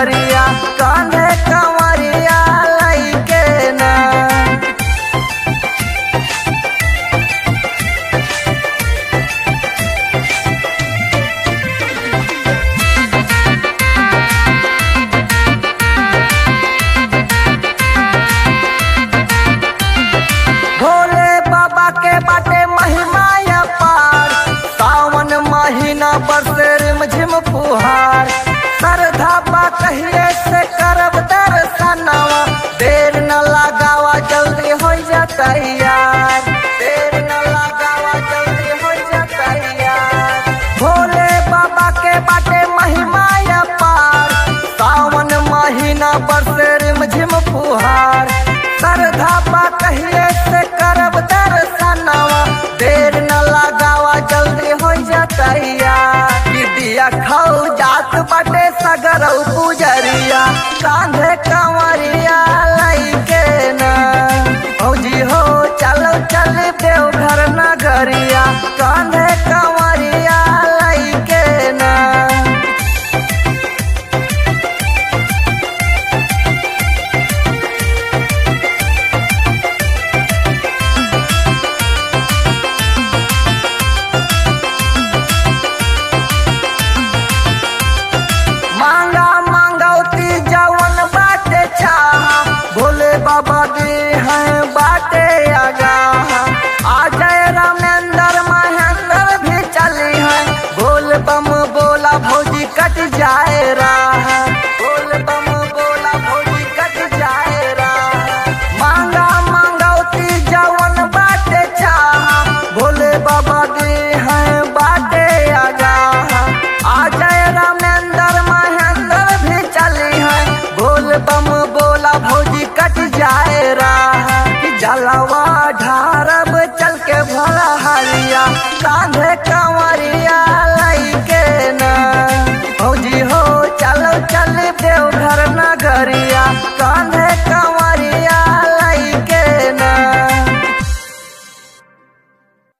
पुजरिया कांधे कंवरिया लैके ना भोले बाबा के बाटे महिमा पार सावन महीना बरसे रिमझिम फुहार श्रद्धा बा कहिए से करब दर्शनवा देर न लगावा जल्दी हो जा तैयार देर न लगावा जल्दी हो जा तैयार भोले बाबा के बाटे महिमा पार सावन महीना बरसे रिमझिम फुहार श्रद्धा बा कहिए से करब दर्शनवा देर न लगावा जल्दी हो जा तैयार दिया खाऊ जात बाटे सगरऊ पुजरिया कांधे का